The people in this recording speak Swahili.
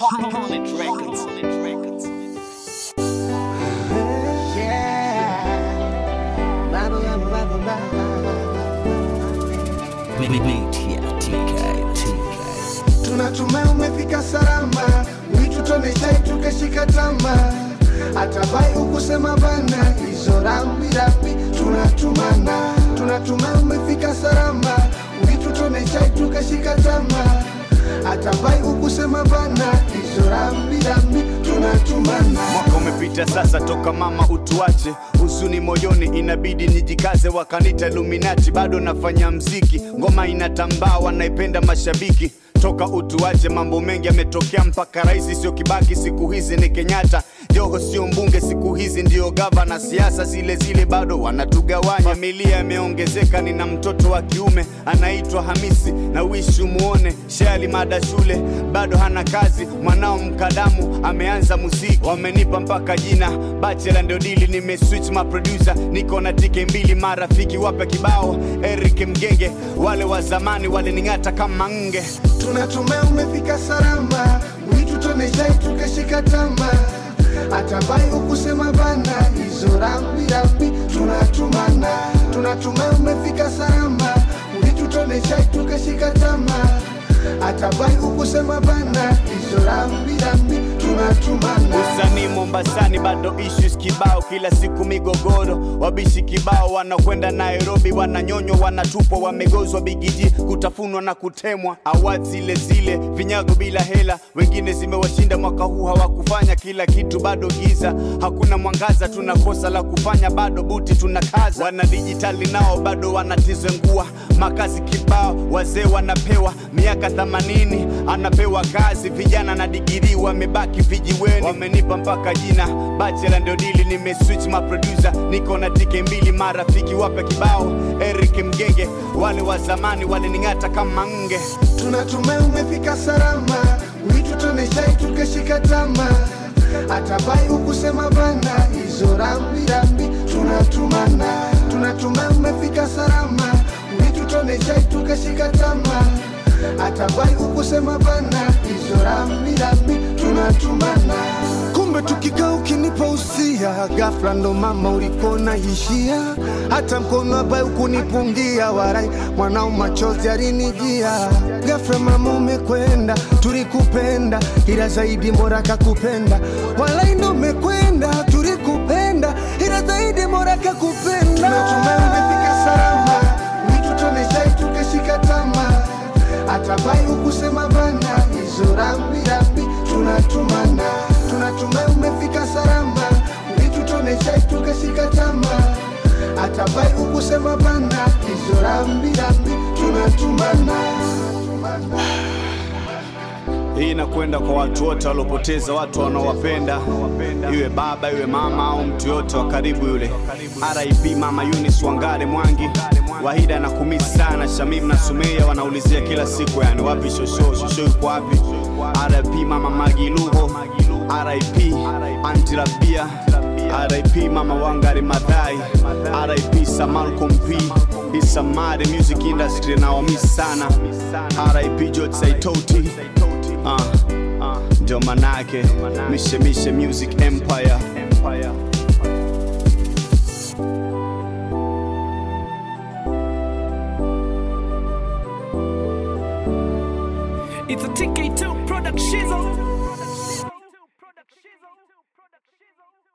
Holland Records. Tunatumai umefika salama, uitutone chai tukashika tama, atabai ukusema bana, hizo rambi rambi tunatumana. Tunatumai umefika salama, uitutone chai tukashika tama, atabai ukusema bana, hizo rambi rambi tunatumana. Mwaka umepita sasa toka mama utuache, huzuni moyoni inabidi nijikaze, wakanita Illuminati, bado nafanya mziki, ngoma inatambaa, wanaipenda mashabiki toka utuache, mambo mengi yametokea, mpaka rais sio Kibaki, siku hizi ni Kenyatta. Joho sio mbunge, siku hizi ndio gavana. Siasa zile zile bado wanatugawanya. Familia imeongezeka, nina mtoto wa kiume anaitwa Hamisi na wishi umuone. Shali mada shule bado hana kazi, mwanao mkadamu ameanza muziki, wamenipa mpaka jina bachela, ndio dili. Nimeswitch ma producer, niko na tike mbili, marafiki wapya kibao, Eric Mgenge, wale wa zamani walining'ata kama nge. Tunatumai umefika salama, uitutone chai tukashika tama, atabai ukusema bana, hizo rambi rambi tunatumana. Tunatumai umefika salama, uitutone chai tukashika tama, atabai ukusema bana, hizo rambi rambi tunatumana. Usanii Mombasani bado issues kibao, kila siku migogoro, wabishi kibao wanakwenda Nairobi, wananyonywa, wanatupwa, wamegozwa bigiji, kutafunwa na kutemwa. Award zile zile, vinyago bila hela, wengine zimewashinda mwaka huu, hawakufanya kila kitu, bado giza, hakuna mwangaza, tunakosa la kufanya, bado buti tunakaza. Wana dijitali nao bado wanatizengua, makazi kibao, wazee wanapewa miaka 80 anapewa kazi, vijana na digiri wamebaki vijiweni, wamenipa mpaka jina bachela, ndio dili. Nimeswitch ma producer, niko na tike mbili, marafiki wapya kibao, Eric Mgenge, wale wa zamani walining'ata kama nge. Tunatumai umefika salama, uitutone chai tukashika tama, atabai ukusema bana, hizo rambi rambi tunatumana. Tunatumai umefika salama, uitutone chai tukashika tama, atabai ukusema bana, hizo rambi rambi tunatumana. Kumbe tukikaa ukinipa usia, ghafla ndo mama ulikona ishia, hata mkono abai ukunipungia, warai mwanao machozi alinijia. Ghafla mama umekwenda, tulikupenda, ila zaidi mbora kakupenda, walai ndo umekwenda, tulikupenda, ila zaidi mbora kakupenda. Tunatumai umefika salama, uitutone chai tukashika tama, atabai ukusema bana, hizo rambi rambi tunatumana. Tunatumai umefika salama, uitutone chai tukashika tama, atabai ukusema bana, hizo rambi rambi tunatumana. Hii inakwenda kwa watu wote waliopoteza watu wanaowapenda, iwe baba iwe mama au mtu yote wa karibu yule. RIP mama Eunice Wangare Mwangi, Wahida na kumisi sana, Shamim na Sumeya wanaulizia kila siku, yani wapi shosho, shosho yuko wapi? RIP mama Magi Lugo, RIP Auntie Rabia, RIP mama Wangari Madhai, RIP Samalcom P, Isamari music industry na wamisi sana, RIP George Saitoti Ah, ah, ndio manake mishemishe music empire It's a TK2 production.